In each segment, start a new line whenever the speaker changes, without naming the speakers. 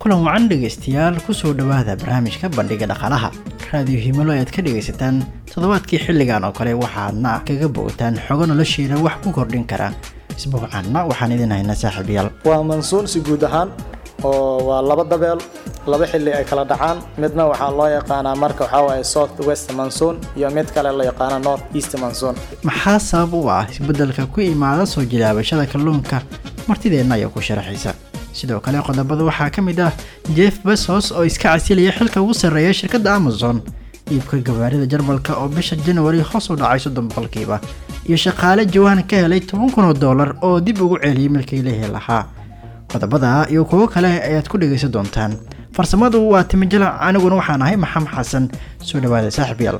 kulan wacan dhegaystayaal kusoo dhowaada barnaamijka bandhiga dhaqaalaha raadiyo himilo ayaad ka dhegaysataan toddobaadkii xilligan oo kale waxaadna kaga bogataan xogo noloshiina wax ku kordhin kara isbuucanna waxaan idin haynaa saaxiibayaal
waa mansuun si guud ahaan oo waa laba dabeel laba xilli ay kala dhacaan midna waxaa loo yaqaanaa marka waxaa waaye south west monsoon iyo mid kale la yaqaano north east monsoon
maxaa sabab u ah isbeddelka ku imaada soo jilaabashada kalluunka martideenna ayaa ku sharaxaysa sidoo kale qodobada waxaa ka mid ah jeff besos oo iska casilaya xilka ugu sarreeya shirkadda amazon iibka gawaarida jarmalka oo bisha januari hoos u dhacay soddon boqolkiiba iyo shaqaale jawaan ka helay toban kun oo dollar oo dib ugu celiyay milkii lehi lahaa qodobada iyo kuwo kale ayaad ku dhegaysan doontaan farsamadu waa timijalac aniguna waxaan ahay maxamed xasan soo dhawaada saaxiibyaal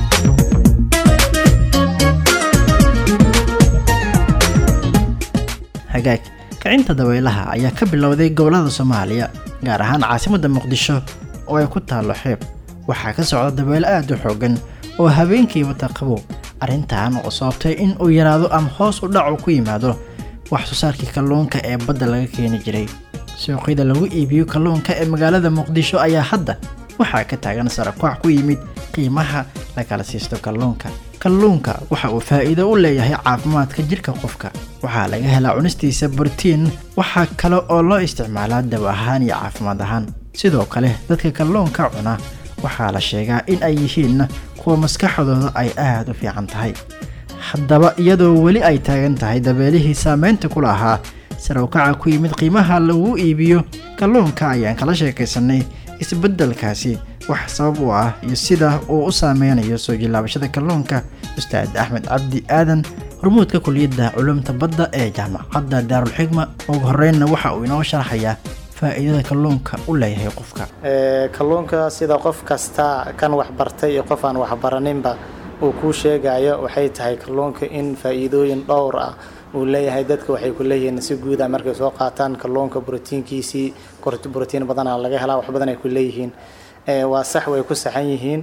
hagaag kicinta dabaylaha ayaa ka bilowday gobolada soomaaliya gaar ahaan caasimadda muqdisho oo ay ku taallo xeeb waxaa ka socda dabaylo aada u xoogan oo habeenkii wata qabow arrintan oo sababtay in uu yaraado ama hoos u dhacu ku yimaado wax soo saarkii kalluunka ee badda laga keeni jiray suuqyada lagu iibiyo kalluunka ee magaalada muqdisho ayaa hadda waxaa ka taagan sarakoox ku yimid qiimaha la kala siisto kalluunka kalluunka waxa uu faa'iido u leeyahay caafimaadka jidhka qofka waxaa laga helaa cunistiisa brotiin waxaa kale oo loo isticmaalaa daw ahaan iyo caafimaad ahaan sidoo kale dadka kalluunka cuna waxaa la sheegaa in ay yihiin kuwa maskaxdooda ay aada u fiican tahay haddaba iyadoo weli ay taagan tahay dabeelihii saameynta ku lahaa sarawkaca ku yimid qiimaha lagu iibiyo kalluunka ayaan kala sheekaysanay isbeddelkaasi wax sabab u ah iyo sida uu u saameynayo soo jilaabashada kalluunka ustaad axmed cabdi aadan hormuudka kuliyadda culumta badda ee jaamacadda daarulxigma ugu horeynna waxa uu inoo sharaxayaa faa'iidada kalluunka u leeyahay qofka
kalluunka sida qof kasta kan waxbartay iyo qof aan waxbaraninba uu kuu sheegayo waxay tahay kalluunka in faa'iidooyin dhowr ah uu leeyahay dadka waxay ku leeyihiin si guuda markay soo qaataan kalluunka brotiinkiisii brotiin badana laga helaa wax badan ay ku leeyihiin waa sax way ku saxan yihiin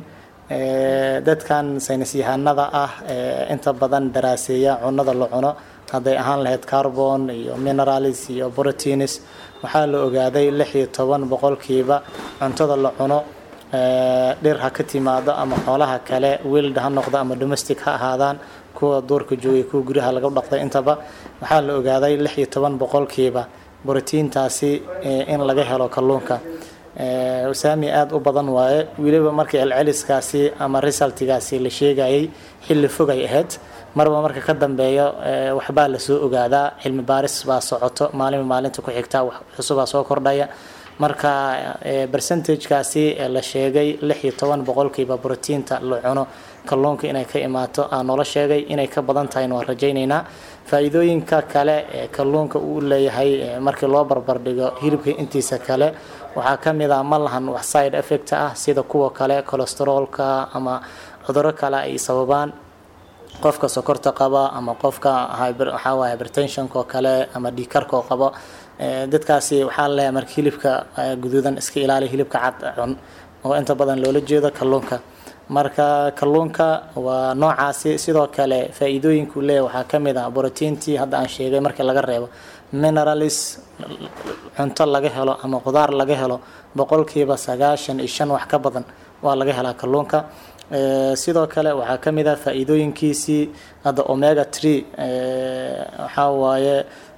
dadkan saynis yahanada ah inta badan daraaseeya cunada la cuno hadday ahaan lahayd carbon iyo minerals iyo proteins waxaa la ogaaday lix iyo toban boqolkiiba cuntada la cuno dhir ha ka timaado ama xoolaha kale wild ha noqdo ama domestic ha ahaadaan kuwa duurka joogay kuwa guryaha laga dhaqday intaba waxaa la ogaaday lix iyo toban boqolkiiba brotiintaasi in laga helo kalluunka saami aada u badan waaye weliba markii celceliskaasi ama resultigaasi la sheegayay xilli fogay ahayd marba marka ka dambeeyo waxbaa lasoo ogaadaa cilmi baaris baa socoto maalinba maalinta ku xigta wax cusubaa soo kordhaya marka percentagekaasi la sheegay lix iyo toban boqolkiiba brotiinta la cuno kalluunka inay ka imaato aa noola sheegay inay ka badan tahayna waan rajaynaynaa faa-iidooyinka kale ee kalluunka uu leeyahay markii loo barbardhigo hilibka intiisa kale waxaa ka mid ah ma lahan wax side effect ah sida kuwa kale cholesteroolka ama cuduro kale ay sababaan qofka sokorta qaba ama qofka waxaa waye hypertensionka oo kale ama dhiikarka oo qabo dadkaasi waxaa leeyahay marka hilibka guduudan iska ilaali hilibka cad cun oo inta badan loola jeedo kalluunka marka kalluunka waa noocaasi sidoo kale faa-iidooyinka uu leeyahay waxaa ka mid ah brotiintii hadda aan sheegay markii laga reebo mineralis cunto laga helo ama qudaar laga helo boqolkiiba sagaashan iyo shan wax ka badan waa laga helaa kalluunka sidoo kale waxaa ka mid ah faa-iidooyinkiisii hadda omega tree waxaa waaye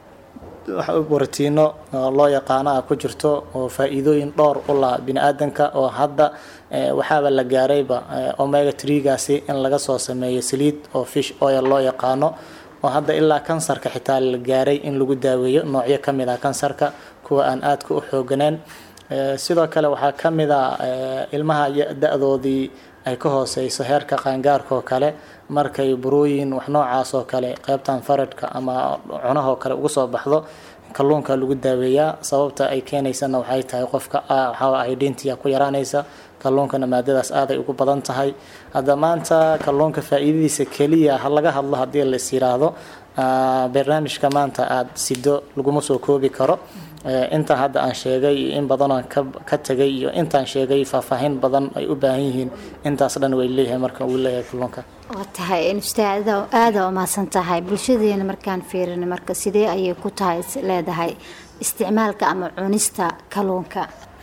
brotiino loo yaqaano ah ku jirto oo faa-iidooyin dhowr u laha bini aadanka oo hadda waxaaba la gaarayba omega treegaasi in laga soo sameeyo saliid oo fish oil loo yaqaano oo hadda ilaa kansarka xitaa la gaaray in lagu daaweeyo noocyo ka mid ah kansarka kuwa aan aadka u xooganeen sidoo kale waxaa ka mid ah ilmaha da-doodii ay ka hooseyso heerka qaangaarka oo kale markay burooyin wax noocaas oo kale qeybtan faradhka ama cunahoo kale ugu soo baxdo kalluunka lagu daaweeyaa sababta ay keenaysana waxay tahay qofka waxaa identia ku yaraanaysa kalluunkana maadadaas aaday ugu badan tahay hadda maanta kalluunka faa-iidadiisa keliya ha laga hadlo haddii la is yiraahdo barnaamijka maanta aada sido laguma soo koobi karo intaan hadda aan sheegay iyo in badanoo ka tagay iyo intaan sheegay faahfaahin badan ay u baahan yihiin intaas dhan way leeyahay marka uu leeyahay kalluunka
waa tahay ustaada aada umahadsan tahay bulshadeena markaan fiirina marka sidee ayay ku tahay leedahay isticmaalka ama cunista kalluunka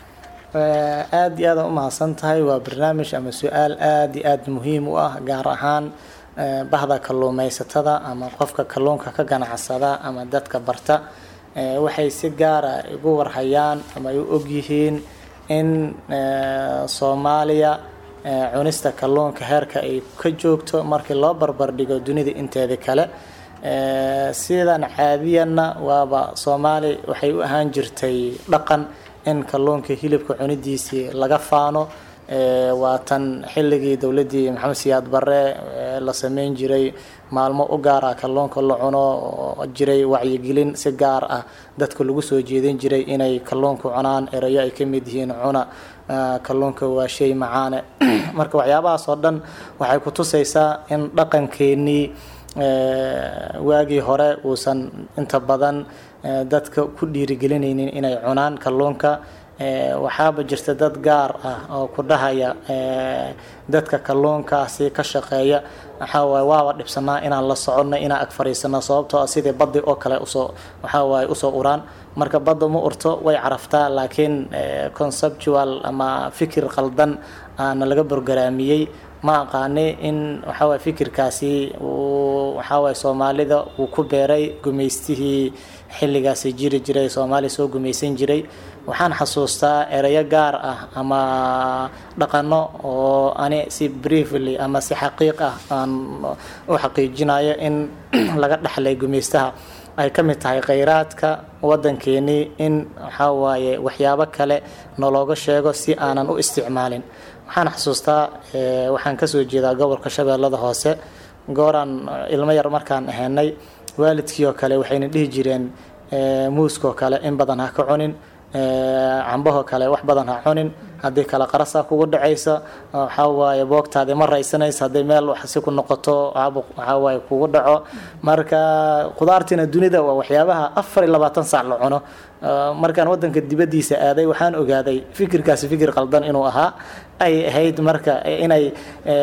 aada iyo aada u mahadsan tahay waa barnaamij ama su-aal aada iyo aada muhiim u ah gaar ahaan bahda kalluumeysatada ama qofka kalluunka ka ganacsada ama dadka barta waxay si gaara ugu warhayaan ama ay u ogyihiin in soomaaliya cunista kalluunka heerka ay ka joogto markii loo barbardhigo dunida inteeda kale sidan caadiyanna waaba soomaali waxay u ahaan jirtay dhaqan in kalluunka hilibka cunidiisii laga faano waa tan xilligii dowladii maxamed siyaad bare la sameyn jiray maalmo u gaara kalluunka la cuno oo jiray wacyigelin si gaar ah dadka lagu soo jeedin jiray inay kalluunka cunaan erayo ay ka mid yihiin cuna kalluunka waa shay macaane marka waxyaabahaas oo dhan waxay ku tusaysaa in dhaqankeenii waagii hore uusan inta badan dadka ku dhiirigelinaynin inay cunaan kalluunka waxaaba jirta dad gaar ah oo ku dhahaya dadka kalluunkaasi ka shaqeeya waxaa waaye waaba dhibsanaa inaan la soconno inaan ag fariisano sababtoo ah sidii baddi oo kale usoo waxaa waaye usoo uraan marka badda ma urto way caraftaa laakiin conceptual ama fikir qaldan aana laga borgaraamiyey ma aqaani in waxawaaye fikirkaasi uu waxawaaye soomaalida uu ku beeray gumaystihii xilligaasi jiri jiray soomaaliya soo gumaysan jiray waxaan xasuustaa erayo gaar ah ama dhaqano oo ani si briefly ama si xaqiiq ah aan u xaqiijinayo in laga dhexlay gumaystaha ay ka mid tahay kheyraadka waddankeenii in waxaa waaye waxyaabo kale nalooga sheego si aanan u isticmaalin waxaan xasuustaa waxaan kasoo jeedaa gobolka shabeellada hoose gooraan ilmo yar markaan ahaynay waalidkii oo kale waxayna dhihi jireen muuskoo kale in badan ha ka cunin cambahoo kale wax badan ha cunin haddii kale qarasa kugu dhacaysa waxaa waaye boogtaadi ma raysanaysa haddii meel wax si ku noqoto caabuq waxaa waaye kugu dhaco marka khudaartiina dunida waa waxyaabaha afar iyo labaatan saac la cuno markaan wadanka dibadiisa aaday waxaan ogaaday fikirkaasi fikir qaldan inuu ahaa ay ahayd marka inay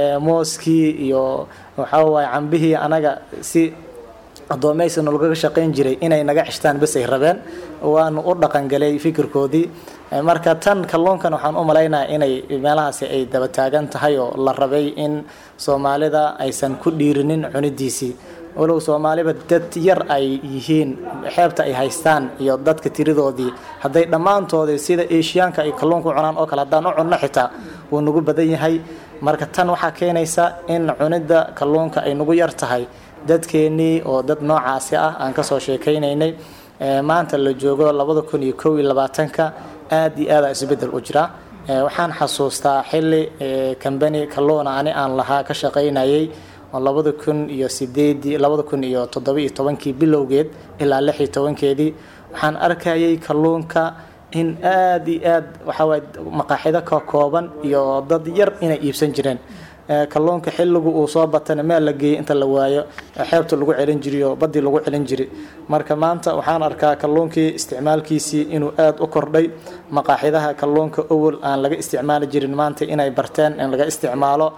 mooskii iyo waxaa waaye cambihii anaga si addoomaysi nolgaga shaqayn jiray inay naga ceshtaan bas ay rabeen waanu u dhaqangalay fikirkoodii marka tan kalluunkan waxaan u malaynayaa inay meelahaasi ay daba taagan tahay oo la rabay in soomaalida aysan ku dhiirinin cunidiisii walow soomaaliba dad yar ay yihiin xeebta ay haystaan iyo dadka tiridoodii hadday dhammaantoodii sida eeshiyaanka ay kalluunka cunaan oo kale haddaan u cunno xitaa wuu nagu badan yahay marka tan waxaa keenaysa in cunidda kalluunka ay nagu yar tahay dadkeenii oo dad noocaasi ah aan kasoo sheekaynaynay maanta la joogo labada kun iyo kow iyo labaatanka aada iyo aada isbedel u jira waxaan xasuustaa xilli kambani kalluuna ani aan lahaa ka shaqaynayay oo labada kun iyo sideedii labada kun iyo toddoba iyo tobankii bilowgeed ilaa lix iyo tobankeedii waxaan arkayay kalluunka in aada iyo aad waxawaaye maqaaxido ka kooban iyo dad yar inay iibsan jireen kalluunka xilligu uu soo batana meel la geeyay inta la waayo xeebta lagu celin jiriyo badii lagu celin jiri marka maanta waxaan arkaa kalluunkii isticmaalkiisii inuu aada u kordhay maqaaxidaha kalluunka owol aan laga isticmaali jirin maanta inay barteen in laga isticmaalo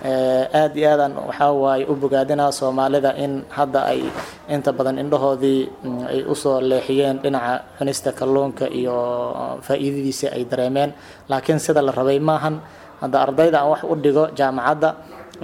aada iyo aadaan waxaa waaye u bogaadinaa soomaalida in hadda ay inta badan indhahoodii ay usoo leexiyeen dhinaca cunista kalluunka iyo faa-iidadiisa ay dareemeen laakiin sida la rabay maahan hadda ardayda aan wax u dhigo jaamacadda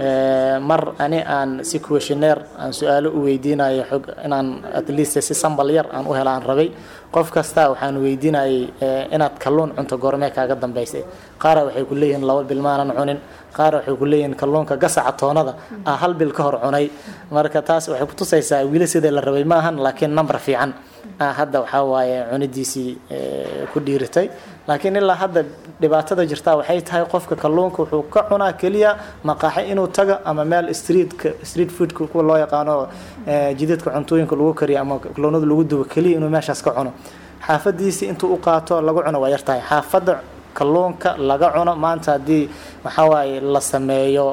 mar ani aan si questioneer aan su-aalo u weydiinayo xog inaan at least si sambal yar aan u helaan rabay qof kasta waxaan weydiinayay inaad kalluun cunto goormee kaaga dambaysay qaara waxay ku leeyihiin laba bil maanan cunin qaara waxay ku leeyihiin kalluunka gasaca toonada ah hal bil ka hor cunay marka taas waxay kutusaysaa wili sidii la rabay maahan laakiin number fiican hadda waxaa waaye cunidiisii ku dhiiritay laakiin ilaa hadda dhibaatada jirtaa waxay tahay qofka kalluunka wuxuu ka cunaa keliya maqaaxi inuu tago ama meel streetka street foodka kuwa loo yaqaano jidadka cuntooyinka lagu kariyo ama kalluunada lagu dubo keliya inuu meeshaas ka cuno xaafadiisii intuu u qaato lagu cuno waa yartahay xaafadda kalluunka laga cuno maanta haddii waxaa waaye la sameeyo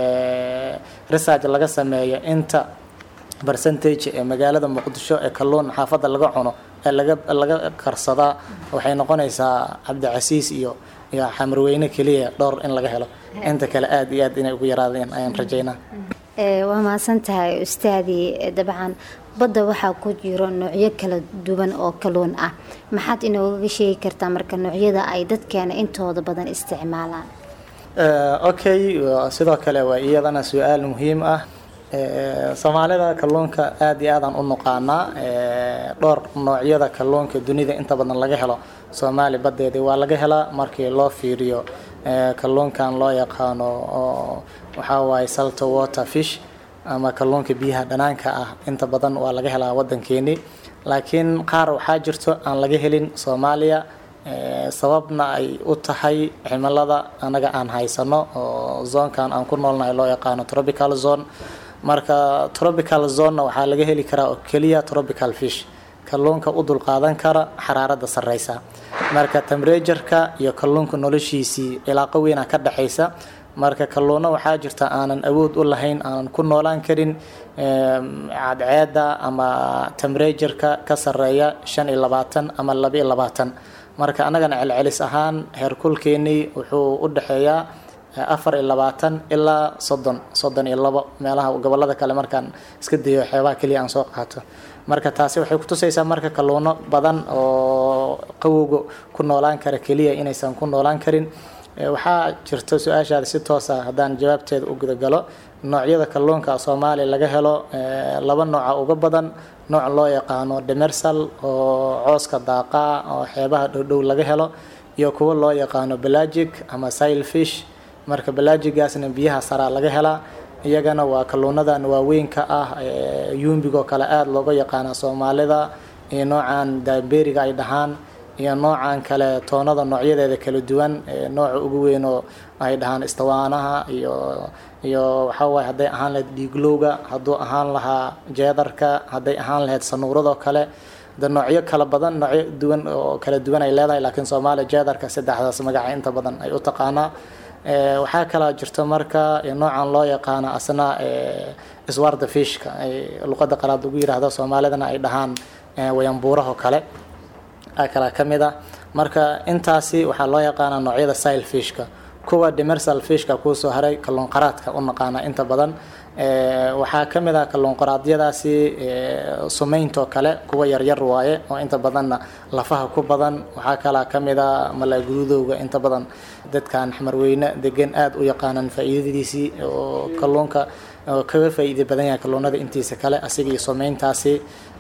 research laga sameeyo inta percentage ee magaalada muqdisho ee kalluun xaafadda laga cuno ee laga laga karsadaa waxay noqonaysaa cabdicasiis iyo iyo xamarweyne keliya dhowr in laga helo inta kale aada iyo aad inay ugu yaraadeen ayaan rajaynaa
waa mahadsan tahay ustaadii dabcan badda waxaa ku jiro noocyo kala duwan oo kalluun ah maxaad inoogaga sheegi kartaa marka noocyada ay dadkeena intooda badan isticmaalaan
okay sidoo kale waa iyadana su-aal muhiim ah soomaalida kalluunka aada iyo aadaan u nuqaanaa dhowr noocyada kalluunka dunida inta badan laga helo soomaali badeedii waa laga helaa markii loo fiiriyo kalluunkan loo yaqaano oo waxaa waaye salto water fish ama kalluunka biyaha dhanaanka ah inta badan waa laga helaa waddankeeni laakiin qaar waxaa jirto aan laga helin soomaaliya sababna ay u tahay cimilada anaga aan haysano oo zoonkan aan ku noolnahay loo yaqaano tropical zone marka tropical zonena waxaa laga heli karaa oo keliya tropical fish kalluunka u dulqaadan kara xaraarada sareysa marka temberatureka iyo kalluunka noloshiisii cilaaqo weyna ka dhexaysa marka kalluuno waxaa jirta aanan awood u lahayn aanan ku noolaan karin cadceeda ama temberatureka ka sareeya shan iyo labaatan ama laba iyo labaatan marka annagana celcelis ahaan heerkulkeenii wuxuu u dhexeeyaa afar iyo labaatan ilaa soddon soddon iyo labo meelaha gobolada kale markaan iska dayo xeebaha keliya aan soo qaato marka taasi waxay kutusaysaa marka kalluuno badan oo qawowga ku noolaan kara keliya inaysan ku noolaan karin waxaa jirta su-aashaada si toosa haddaan jawaabteeda u gudagalo noocyada kalluunka soomaaliya laga helo laba nooca uga badan nooc loo yaqaano demersal oo cooska daaqa oo xeebaha dhowdhow laga helo iyo kuwo loo yaqaano belagic ama sile fish marka belagigaasna biyaha saraa laga helaa iyagana waa kalluunadan waaweynka ah yumbigoo kale aada looga yaqaana soomaalida iyo noocan daaberiga ay dhahaan iyo noocan kale toonada noocyadeeda kala duwan nooca ugu weyn oo ay dhahaan istawaanaha iyo iyo waxawaaye hadday ahaan lahayd dhiiglowga hadduu ahaan lahaa jeedarka hadday ahaan lahayd sanuuradoo kale de noocyo kala badan noocyo duwan oo kala duwan ay leedahay laakiin soomaaliya jeedarka saddexdaas magaca inta badan ay u taqaanaa waxaa kalaa jirto marka noocan loo yaqaano asna iswarda fishka ay luqada qalaad ugu yiraahdo soomaalidana ay dhahaan wayanbuuraho kale kala ka mid ah marka intaasi waxaa loo yaqaanaa noocyada sile fishka kuwa demersal fishka kuusoo haray kalluun qaraadka u naqaana inta badan waxaa ka mid ah kalluun qaraadyadaasi sumayntoo kale kuwa yaryar waaye oo inta badanna lafaha ku badan waxaa kalaa ka mid a malaagurudowga inta badan dadkan xamarweyne degan aada u yaqaanaan faa-iidadiisii oo kalluunka kaga faa-iida badan yahay kalluunada intiisa kale asiga iyo sumayntaasi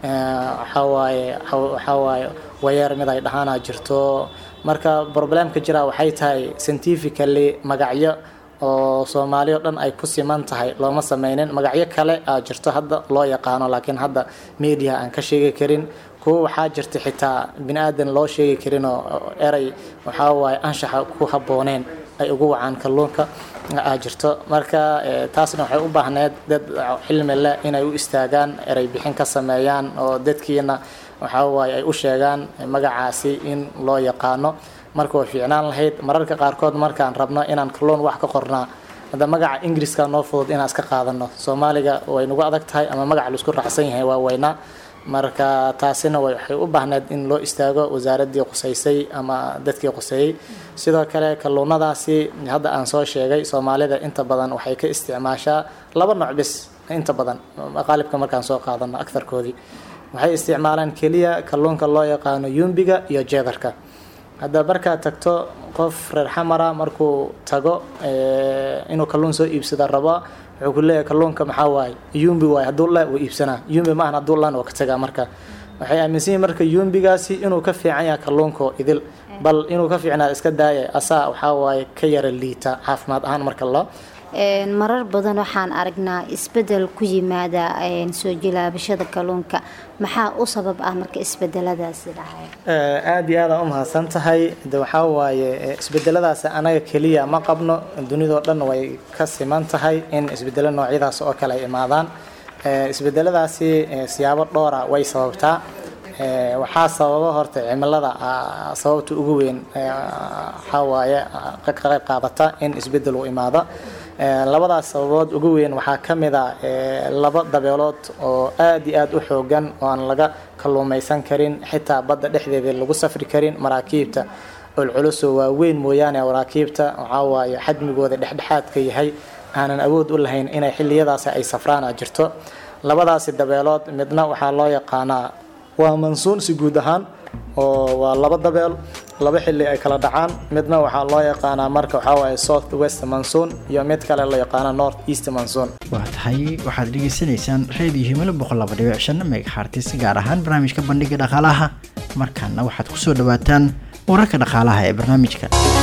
waxawaaye waxawaaye wayeer mid ay dhahaana jirto marka problemka jira waxay tahay scientifically magacyo oo soomaali o dhan ay ku siman tahay looma sameynin magacyo kale aa jirto hadda loo yaqaano laakiin hadda media aan ka sheegi karin kuwa waxaa jirta xitaa bini aadan loo sheegi karin oo erey waxaa waaye anshaxa ku habbooneen ay ugu wacaan kalluunka aa jirto marka taasna waxay u baahneed dad xilmi leh inay u istaagaan erey bixin ka sameeyaan oo dadkiina waxaa waaye ay u sheegaan magacaasi in loo yaqaano marka way fiicnaan lahayd mararka qaarkood markaan rabno inaan kalluun wax ka qornaa hadda magaca ingiriiska noo fudud inaan iska qaadano soomaaliga way nagu adag tahay ama magaca laisku raacsan yahay waa weynaa marka taasina waxay u baahneed in loo istaago wasaaradii qusaysay ama dadkii quseeyey sidoo kale kalluunadaasi hadda aan soo sheegay soomaalida inta badan waxay ka isticmaashaa laba nooc bis inta badan qaalibka markaan soo qaadano agtarkoodii waxay isticmaalaan keliya kalluunka loo yaqaano yumbiga iyo jeedarka hadda markaad tagto qof reer xamara markuu tago inuu kalluun soo iibsada raba wuxuu ku leeyahay kalluunka maxaa waaye yumbi waaye hadduu la wuu iibsanaa yumbi maahan hadduu lan waa ka tagaa marka waxay aaminsan yihin marka yumbigaasi inuu ka fiican yahay kalluunko idil bal inuu ka fiicnaa iska daaya asaa waxaa waaye ka yara liita caafimaad ahaan marka loo
marar badan waxaan aragnaa isbedel ku yimaada soo jilaabashada kalluunka maxaa u sabab ah marka isbedeladaasi dhacay
aada iyo aada u mahadsan tahay de waxaa waaye isbedeladaasi anaga keliya ma qabno dunidao dhan way ka siman tahay in isbedelo noocyadaas oo kale ay imaadaan isbedeladaasi siyaabo dhowra way sababtaa waxaa sababa horta cimilada sababta ugu weyn waxaa waaye ka qayb qaadata in isbedel uu imaado labadaas sababood ugu weyn waxaa ka mid a laba dabeelood oo aada iyo aada u xoogan oo aan laga kalluumaysan karin xitaa badda dhexdeeda lagu safri karin maraakiibta olculusoo waaweyn mooyaane maraakiibta waxaa waaye xajmigooda dhexdhexaadka yahay aanan awood u lahayn inay xiliyadaasi ay safraan a jirto labadaasi dabeelood midna waxaa loo yaqaanaa waa mansuun si guud ahaan oo waa laba dabeel laba xilli ay kala dhacaan midna waxaa loo yaqaanaa marka waxaa waaye south west mansoon iyo mid kale la yaqaana north east mansoon
waa tahay waxaad dhegeysanaysaan reediyo himilo boqol laba dhibic shan megahartis gaar ahaan barnaamijka bandhiga dhaqaalaha markaana waxaad kusoo dhawaataan wararka dhaqaalaha ee barnaamijka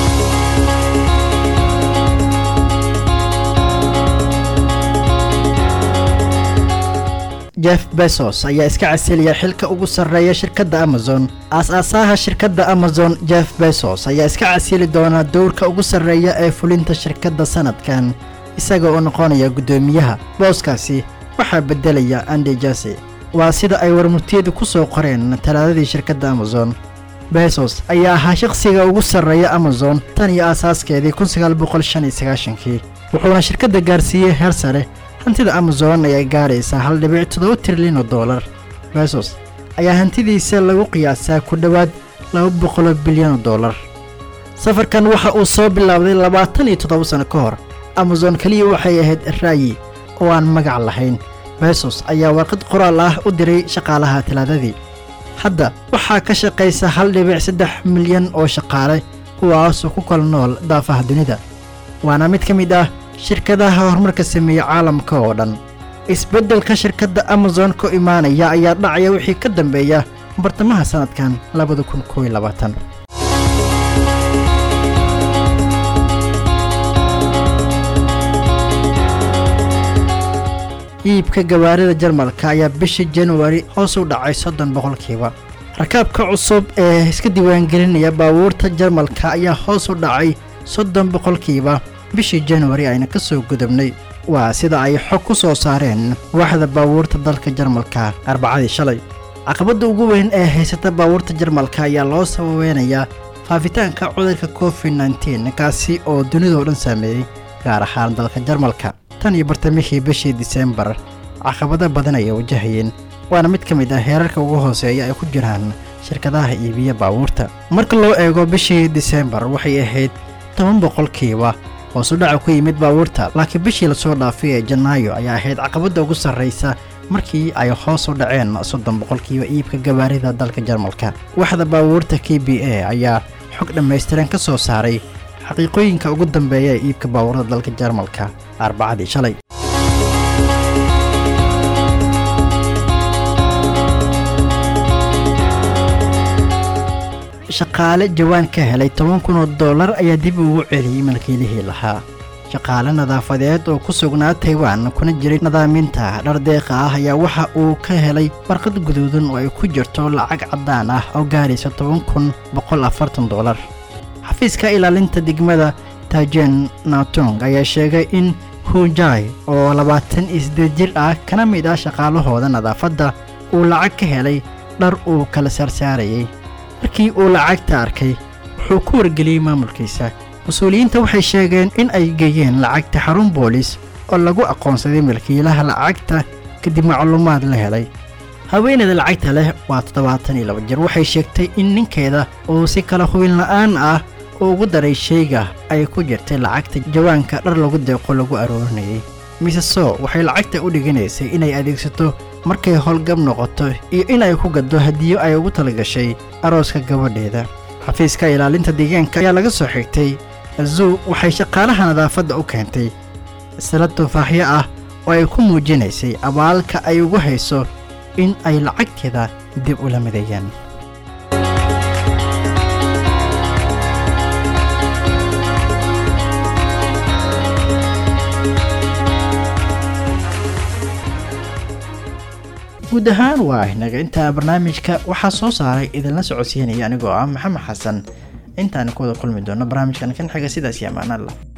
jeff bezos ayaa iska casilaya xilka ugu sarreeya shirkadda amazon aas-aasaha shirkadda amazon jeff bezos ayaa iska casili doonaa dowrka ugu sarreeya ee fulinta shirkadda sanadkan isaga oo noqonaya guddoomiyaha booskaasi waxaa beddelaya andi jase waa sida ay warmurtiyadu ku soo qoreen talaadadii shirkadda amazon bezos ayaa ahaa shaqsiga ugu sarreeya amazon tan iyo aasaaskeedii kii wuxuuna shirkadda gaarsiiyey heer sare hantida amazon ayaa gaaraysaa hal dhibic toddoba trilyan oo doolar besos ayaa hantidiisa lagu qiyaasaa ku dhowaad laba boqoloo bilyan oo doolar safarkan waxa uu soo bilaabday labaatan iyo toddoba sano ka hor amazon keliya waxay ahayd ra'yi oo aan magac lahayn besos ayaa warqad qoraal ah u diray shaqaalaha talaadadii hadda waxaa ka shaqaysa hal dhibic saddex milyan oo shaqaale kuwaasoo ku kala nool daafaha dunida waana mid ka mid ah shirkadaha horumarka sameeya caalamka oo dhan isbeddelka shirkadda amazon ku imaanaya ayaa dhacaya wixii ka dambeeya bartamaha sannadkan labada kun kooiyo labaatan iibka gawaarida jarmalka ayaa bishii januari hoos u dhacay soddon boqolkiiba rakaabka cusub ee iska diiwaangelinaya baabuurta jarmalka ayaa hoos u dhacay soddon boqolkiiba bishii januari ayna ka soo gudubnay waa sida ay xog ku soo saareen waaxda baabuurta dalka jarmalka arbacadii shalay caqabadda ugu weyn ee haysata baabuurta jarmalka ayaa loo sababeynayaa faafitaanka cudurka covid nteen kaasi oo dunidao dhan saameeyey gaar ahaan dalka jarmalka tan iyo bartamihii bishii disembar caqabado badan ayay wajahayeen waana mid ka mid ah heerarka ugu hooseeya ay ku jiraan shirkadaha iibiya baabuurta marka loo eego bishii disembar waxay ahayd toban boqolkiiba hoosu dhaca ku yimid baabuurta laakiin bishii lasoo dhaafay ee janaayo ayaa ahayd caqabadda ugu sarraysa markii ay hoos u dhaceen soddon boqolkiiba iibka gawaarida dalka jarmalka waxda baabuurta k b a ayaa xog dhammaystiran ka soo saaray xaqiiqooyinka ugu dambeeya ee iibka baabuurada dalka jarmalka arbacadii shalay shaqaale jawaan ka helay toban kun oo dollar ayaa dib ugu celiyey malkiilihii lahaa shaqaale nadaafadeed oo ku sugnaa taiwan kuna jiray nadaaminta dhardeeqa ah ayaa waxa uu ka helay warqad guduudan oo ay ku jirto lacag caddaan ah oo gaaraysa toban kun boqol afartan dollar xafiiska ilaalinta degmada tajen natong ayaa sheegay in hujai oo labaatan iyo siddeed jir ah kana mid ah shaqaalahooda nadaafadda uu lacag ka helay dhar uu kala saarsaarayay markii uu lacagta arkay wuxuu ku wargeliyey maamulkiisa mas-uuliyiinta waxay sheegeen in ay geeyeen lacagta xarun boolis oo lagu aqoonsaday milkiilaha lacagta kadib macluumaad la helay haweeneyda lacagta leh waa toddobaatan iyo laba jir waxay sheegtay in ninkeeda uu si kala hubin la'aan ah uu ugu daray sheyga ay ku jirtay lacagta jawaanka dhar lagu deeqo lagu aroorinayay miseso waxay lacagta u dhiganaysay inay adeegsato markay howlgab noqoto iyo in ay ku gaddo hadiyo ay ugu talagashay arooska gabadheeda xafiiska ilaalinta deegaanka ayaa laga soo xigtay azuu waxay shaqaalaha nadaafadda u keentay salad tufaaxyo ah oo ay ku muujinaysay abaalka ay ugu hayso in ay lacagteeda dib ula mideeyaan guud ahaan waa inaga intaa barnaamijka waxaa soo saaray idinla socodsiinaya anigoo ah maxamed xasan intaan ku wada kulmi doono barnaamijkan kan xiga sidaas iyo ammaan allah